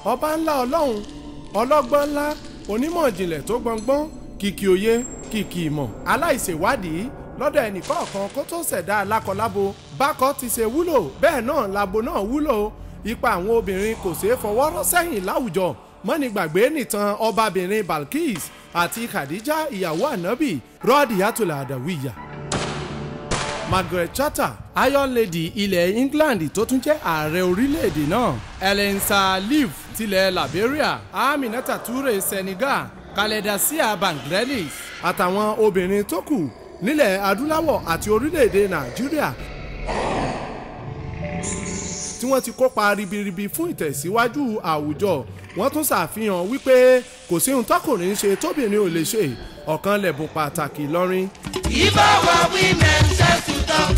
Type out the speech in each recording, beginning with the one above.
ọba ńlá ọlọ́run ọlọ́gbọ́n ńlá onímọ̀ ìjìnlẹ̀ tó gbọngbọ́n kìkì òye kìkì ìmọ̀ aláìṣèwádìí lọ́dọ̀ ẹnìkọ̀ọ̀kan kó tó ṣẹ̀dá alákọ̀lábo bákọ́ ti ṣe wúlò bẹ́ẹ̀ náà labo náà wúlò ipa àwọn obìnrin kò ṣeé fọwọ́ rọ́ sẹ́yìn láwùjọ mọ́ni gbàgbé nìtàn ọbabìnrin Balkis àti Khadija ìyàwó ànábì rọ́ọ̀dì yàtọ̀lá àdàwìyà. Margaret Thatcher Iron Lady ilẹ̀ England tó tún jẹ́ ààrẹ orílẹ̀-èdè náà Ellen Sirleaf tilẹ̀ Liberia Aminata Toure Senegal Kaledasia Bangladesh àtàwọn obìnrin tó kù nílẹ̀ adúláwọ̀ àti orílẹ̀-èdè Nàìjíríà tí wọ́n ti kópa ribiribi fún ìtẹ̀síwájú àwùjọ wọ́n tún ṣàfihàn wípé kò sí ohun tọkùnrin ṣe tóbìnrin ò lè ṣe ọ̀kan lẹ̀bùn pàtàkì lọ́rin. If our women share to talk,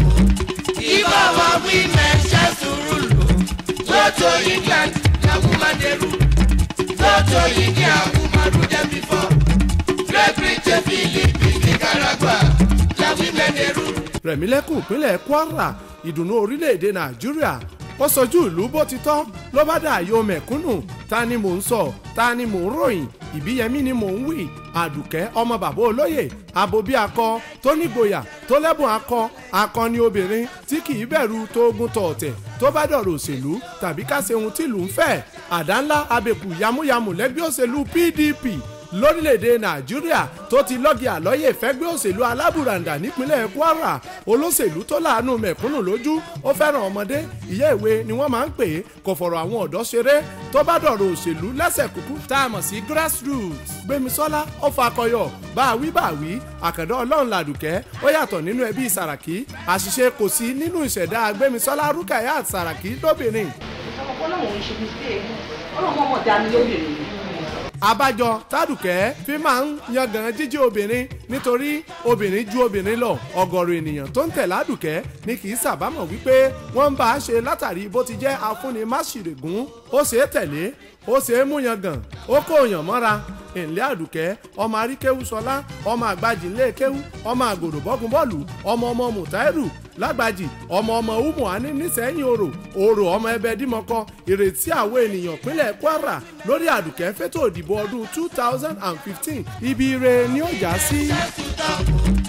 if our women share to rule, go to England, the woman they rule. Go to India, woman rule them before. Great Britain, Philippines, Nicaragua, the women they rule. rẹ̀mílẹ́kùn ìpínlẹ̀ kwara ìdùnnú orílẹ̀-èdè nàìjíríà ó sojú ìlú bó ti tọ́ ló bá dà yọ mẹ̀kúnnù ta ni mò ń sọ ta ni mò ń ròyìn ìbíyẹmí ni mò ń wí àdùkẹ́ ọmọ bàbá olóyè àbòbí akọ tó nígboyà tó lẹ́bùn akọ akọni obìnrin tí kì í bẹ̀rù tógun tọ̀ọ̀tẹ̀ tó bá dọ̀rọ̀ òṣèlú tàbí ká ṣe ohun tìlú ń fẹ́ àdá ńlá abẹ́kù yamuyamu lẹ́gbẹ́ òṣèlú pdp lórílẹ̀‐èdè nàìjíríà tó ti lọ́gì àlọ́yè fẹ́gbẹ́ òṣèlú alábùràǹdà nípínlẹ̀ kwara olóṣèlú tó láàánú mẹ̀kúnnù lójú ó fẹ́ràn ọmọdé ìyá ìwé ni wọ́n máa ń pè é kò fọ̀rọ̀ àwọn ọ̀dọ́ ṣeré tó bá dọ̀rọ̀ òṣèlú lẹ́sẹ̀ kúkú tá a mọ̀ sí grassroots gbémisọ́lá ó fakọyọ bá a wí bá a wí àkàndá ọlọ́run làdùkẹ́ ó yàtọ̀ nínú ẹbí sàràkí àṣìṣe kò sí nínú ìṣẹ̀dá gbémisọ́lá rúkàyà sàràkí lóbìnrin ọlọ́run ò ń ṣe mistake ọlọ́run ọmọ dání lóbìnrin ni. abájọ tádùkẹ́ fi máa ń yangàn jíjí obìnrin nítorí obìnrin ju obìnrin lọ ọ̀gọ̀rọ̀ ènìyàn tó ń tẹ̀ ládùkẹ́ ni kì í sàbámọ̀ wípé wọ́n ń bá a ṣe látàrí bó ti jẹ́ afúnimáṣìrègún ó ṣe é tẹ̀lé ó ṣe é mú yangàn ó kó yàn mọ́ra ìnlẹ́ àdùkẹ́ ọmọ aríkéwú sọlá ọmọ àgbàjì ńlẹ̀ kéwú ọmọ àgòdò bọ́gun bọ́ọ̀lù ọmọ ọmọ mùtáírù lágbàjì ọmọ ọmọ umuhani nísẹ̀yìn orò orò ọmọ ẹbẹ dímọkọ ìrètí àwọn ènìyàn pínlẹ̀ kwara lórí àdùkẹ́ fẹ́tò òdìbò ọdún two thousand and fifteen ibi ire ni ó já sí. Share to talk,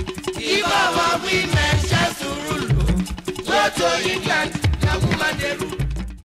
if our women share to rule, go to England, the woman they rule.